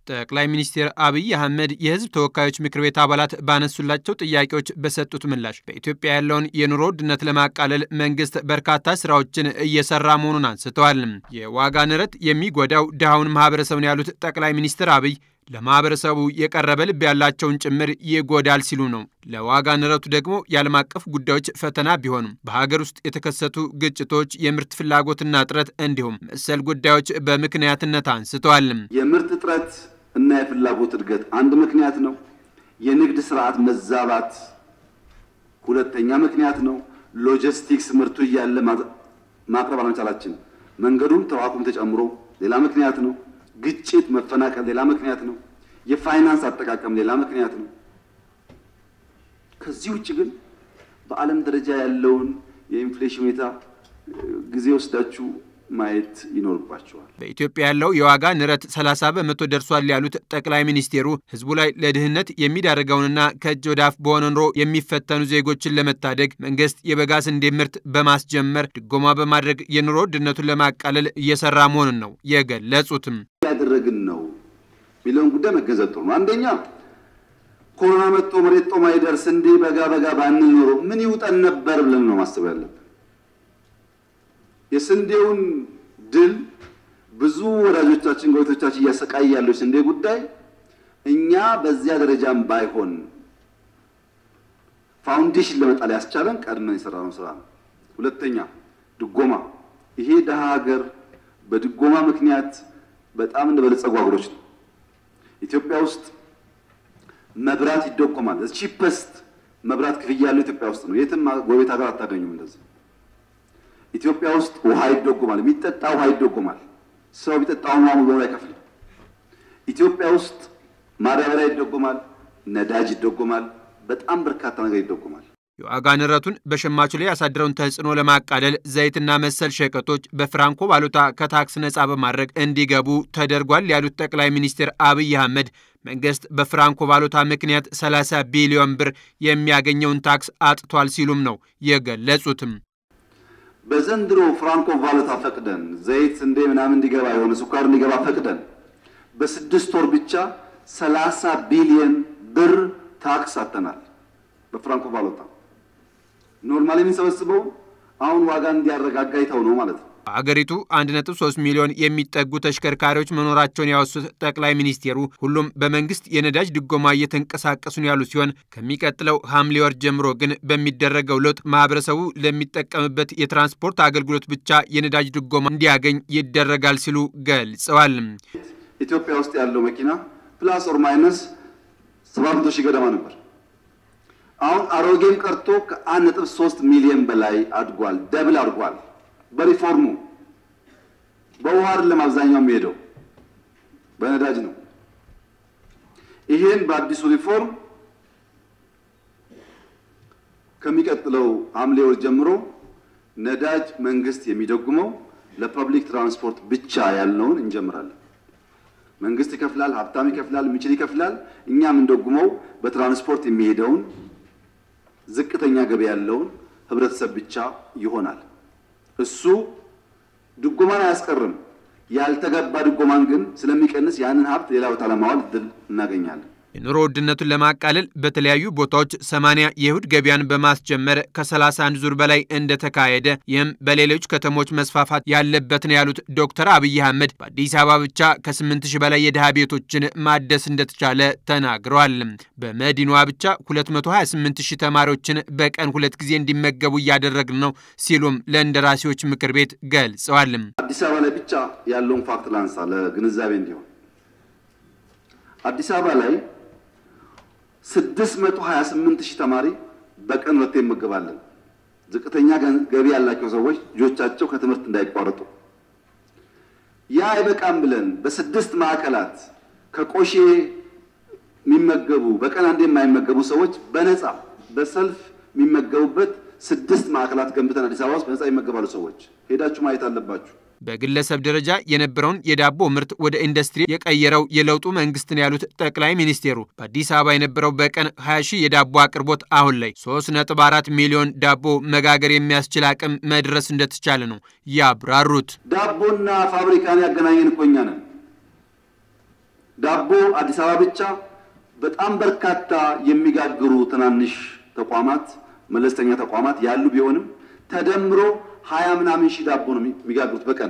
ጠቅላይ ሚኒስትር አብይ አህመድ የህዝብ ተወካዮች ምክር ቤት አባላት ባነሱላቸው ጥያቄዎች በሰጡት ምላሽ በኢትዮጵያ ያለውን የኑሮ ውድነት ለማቃለል መንግስት በርካታ ስራዎችን እየሰራ መሆኑን አንስተዋል። የዋጋ ንረት የሚጎዳው ድሃውን ማህበረሰብ ነው ያሉት ጠቅላይ ሚኒስትር አብይ ለማህበረሰቡ የቀረበ ልብ ያላቸውን ጭምር ይጎዳል ሲሉ ነው። ለዋጋ ንረቱ ደግሞ የዓለም አቀፍ ጉዳዮች ፈተና ቢሆኑም በሀገር ውስጥ የተከሰቱ ግጭቶች፣ የምርት ፍላጎትና እጥረት እንዲሁም መሰል ጉዳዮች በምክንያትነት አንስተዋል። የምርት እጥረት እና የፍላጎት እድገት አንድ ምክንያት ነው። የንግድ ስርዓት መዛባት ሁለተኛ ምክንያት ነው። ሎጂስቲክስ ምርቱ እያለ ማቅረብ አለመቻላችን መንገዱም ተዋኩም ተጨምሮ ሌላ ምክንያት ነው። ግጭት፣ መፈናቀል ሌላ ምክንያት ነው። የፋይናንስ አጠቃቀም ሌላ ምክንያት ነው። ከዚህ ውጭ ግን በዓለም ደረጃ ያለውን የኢንፍሌሽን ሁኔታ ጊዜ ወስዳችሁ ማየት ይኖርባቸዋል። በኢትዮጵያ ያለው የዋጋ ንረት 30 በመቶ ደርሷል ያሉት ጠቅላይ ሚኒስቴሩ ሕዝቡ ላይ ለድህነት የሚዳርገውንና ከእጅ ወደ አፍ በሆነ ኑሮ የሚፈተኑ ዜጎችን ለመታደግ መንግስት የበጋ ስንዴ ምርት በማስጀመር ድጎማ በማድረግ የኑሮ ውድነቱን ለማቃለል እየሰራ መሆኑን ነው የገለጹትም። ያደረግን ነው የሚለውን ጉዳይ መገንዘብ ጥሩ ነው። አንደኛ ኮሮና መጥቶ መሬት ጦማ ይደር ስንዴ በጋ በጋ ባንል ኖሮ ምን ይውጠን ነበር ብለን ነው ማሰብ ያለብን። የስንዴውን ድል ብዙ ወዳጆቻችን ጎረቤቶቻችን እያሰቃየ ያለው ስንዴ ጉዳይ እኛ በዚያ ደረጃም ባይሆን ፋውንዴሽን ለመጣል ያስቻለን ቀድመን የሰራነው ስራ ነው። ሁለተኛ ድጎማ። ይሄ ደሃ ሀገር በድጎማ ምክንያት በጣም እንደበለጸጉ ሀገሮች ነው። ኢትዮጵያ ውስጥ መብራት ይደጎማል። ቺፐስት መብራት ክፍያ ያለው ኢትዮጵያ ውስጥ ነው። የትም ጎረቤት ሀገር አታገኙም እንደዚህ ኢትዮጵያ ውስጥ ውሃ ይደጎማል። የሚጠጣ ውሃ ይደጎማል። ሰው የሚጠጣውን ውሃ ሙሉ አይከፍልም። ኢትዮጵያ ውስጥ ማዳበሪያ ይደጎማል፣ ነዳጅ ይደጎማል፣ በጣም በርካታ ነገር ይደጎማል። የዋጋ ንረቱን በሸማቹ ላይ ያሳደረውን ተጽዕኖ ለማቃለል ዘይትና መሰል ሸቀጦች በፍራንኮ ባሉታ ከታክስ ነፃ በማድረግ እንዲገቡ ተደርጓል ያሉት ጠቅላይ ሚኒስትር አብይ አህመድ መንግስት በፍራንኮ ባሉታ ምክንያት 30 ቢሊዮን ብር የሚያገኘውን ታክስ አጥቷል ሲሉም ነው የገለጹትም። በዘንድሮ ፍራንኮ ቫሉታ ፈቅደን ዘይት እንደ ምናምን እንዲገባ የሆነ ስኳር እንዲገባ ፈቅደን በስድስት ወር ብቻ 30 ቢሊዮን ብር ታክስ አጥተናል። በፍራንኮ ቫሉታ ኖርማሊ የምንሰበስበው አሁን ዋጋ እንዲያረጋጋ ይተው ነው ማለት ነው። በአገሪቱ 1.3 ሚሊዮን የሚጠጉ ተሽከርካሪዎች መኖራቸውን ያወሱት ጠቅላይ ሚኒስቴሩ ሁሉም በመንግስት የነዳጅ ድጎማ እየተንቀሳቀሱ ነው ያሉ ሲሆን ከሚቀጥለው ሐምሌ ወር ጀምሮ ግን በሚደረገው ለውጥ ማህበረሰቡ ለሚጠቀምበት የትራንስፖርት አገልግሎት ብቻ የነዳጅ ድጎማ እንዲያገኝ ይደረጋል ሲሉ ገልጸዋል። ኢትዮጵያ ውስጥ ያለው መኪና ፕላስ ኦር ማይነስ 700 ሺህ ገደማ ነበር። አሁን አሮጌም ቀርቶ ከ1.3 ሚሊዮን በላይ አድጓል። ደብል አድጓል። በሪፎርሙ በውሃ አይደለም አብዛኛው የሚሄደው በነዳጅ ነው። ይሄን በአዲሱ ሪፎርም ከሚቀጥለው ሐምሌ ወር ጀምሮ ነዳጅ መንግስት የሚደጉመው ለፐብሊክ ትራንስፖርት ብቻ ያልነውን እንጀምራለን። መንግስት ይከፍላል፣ ሀብታም ይከፍላል፣ የሚችል ይከፍላል። እኛ የምንደጉመው በትራንስፖርት የሚሄደውን ዝቅተኛ ገቢ ያለውን ህብረተሰብ ብቻ ይሆናል። እሱ ድጎማን አያስቀርም። ያልተገባ ድጎማን ግን ስለሚቀንስ ያንን ሀብት ሌላ ቦታ ለማዋል እድል እናገኛለን። የኑሮ ውድነቱን ለማቃለል በተለያዩ ቦታዎች 80 የእሁድ ገበያን በማስጀመር ከ31 ዙር በላይ እንደተካሄደ ይህም በሌሎች ከተሞች መስፋፋት ያለበት ነው ያሉት ዶክተር አብይ አህመድ በአዲስ አበባ ብቻ ከ8 ሺህ በላይ የድሃ ቤቶችን ማደስ እንደተቻለ ተናግረዋል። በመዲናዋ ብቻ 228 ሺህ ተማሪዎችን በቀን ሁለት ጊዜ እንዲመገቡ እያደረግን ነው ሲሉም ለእንደራሴዎች ምክር ቤት ገልጸዋል። አዲስ አበባ ላይ ብቻ ያለውን ፋክት ላንሳ ለግንዛቤ እንዲሆን አዲስ አበባ ላይ 628 ሺህ ተማሪ በቀን ሁለቴ ይመገባለን። ዝቅተኛ ገቢ ያላቸው ሰዎች ልጆቻቸው ከትምህርት እንዳይቋረጡ ያ አይበቃም ብለን በስድስት ማዕከላት ከቆሼ የሚመገቡ በቀን አንዴ የማይመገቡ ሰዎች በነፃ በሰልፍ የሚመገቡበት ስድስት ማዕከላት ገንብተን አዲስ አበባ ውስጥ በነፃ ይመገባሉ። ሰዎች ሄዳችሁ ማየት አለባችሁ። በግለሰብ ደረጃ የነበረውን የዳቦ ምርት ወደ ኢንዱስትሪ የቀየረው የለውጡ መንግስትን ያሉት ጠቅላይ ሚኒስቴሩ በአዲስ አበባ የነበረው በቀን 20 ሺህ የዳቦ አቅርቦት አሁን ላይ 3.4 ሚሊዮን ዳቦ መጋገር የሚያስችል አቅም መድረስ እንደተቻለ ነው ያብራሩት። ዳቦና ፋብሪካን ያገናኘን እኮ እኛ ነን። ዳቦ አዲስ አበባ ብቻ በጣም በርካታ የሚጋግሩ ትናንሽ ተቋማት፣ መለስተኛ ተቋማት ያሉ ቢሆንም ተደምሮ ሀያ ምናምን ሺህ ዳቦ ነው የሚጋግሩት በቀን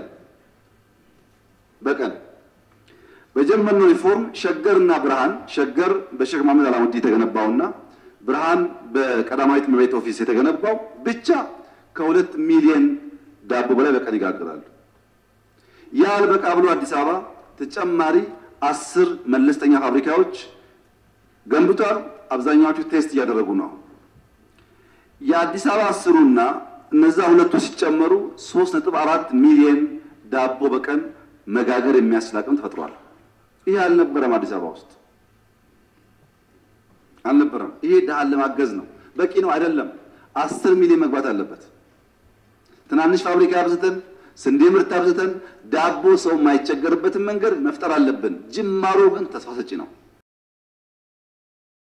በቀን በጀመርነው ሪፎርም ሸገርና ብርሃን ሸገር በሼክ መሐመድ አላሙዲ የተገነባውና ብርሃን በቀዳማዊት እመቤት ኦፊስ የተገነባው ብቻ ከሁለት ሚሊዮን ዳቦ በላይ በቀን ይጋግራሉ። ያ አልበቃ ብሎ አዲስ አበባ ተጨማሪ አስር መለስተኛ ፋብሪካዎች ገንብቷል። አብዛኛዎቹ ቴስት እያደረጉ ነው። የአዲስ አበባ አስሩና እነዛ ሁለቱ ሲጨመሩ ሶስት ነጥብ አራት ሚሊዮን ዳቦ በቀን መጋገር የሚያስችል አቅም ተፈጥሯል። ይሄ አልነበረም አዲስ አበባ ውስጥ አልነበረም። ይሄ ድሃን ለማገዝ ነው። በቂ ነው አይደለም። አስር ሚሊዮን መግባት አለበት። ትናንሽ ፋብሪካ አብዝተን ስንዴ ምርት አብዝተን ዳቦ ሰው የማይቸገርበትን መንገድ መፍጠር አለብን። ጅማሮ ግን ተስፋ ሰጪ ነው።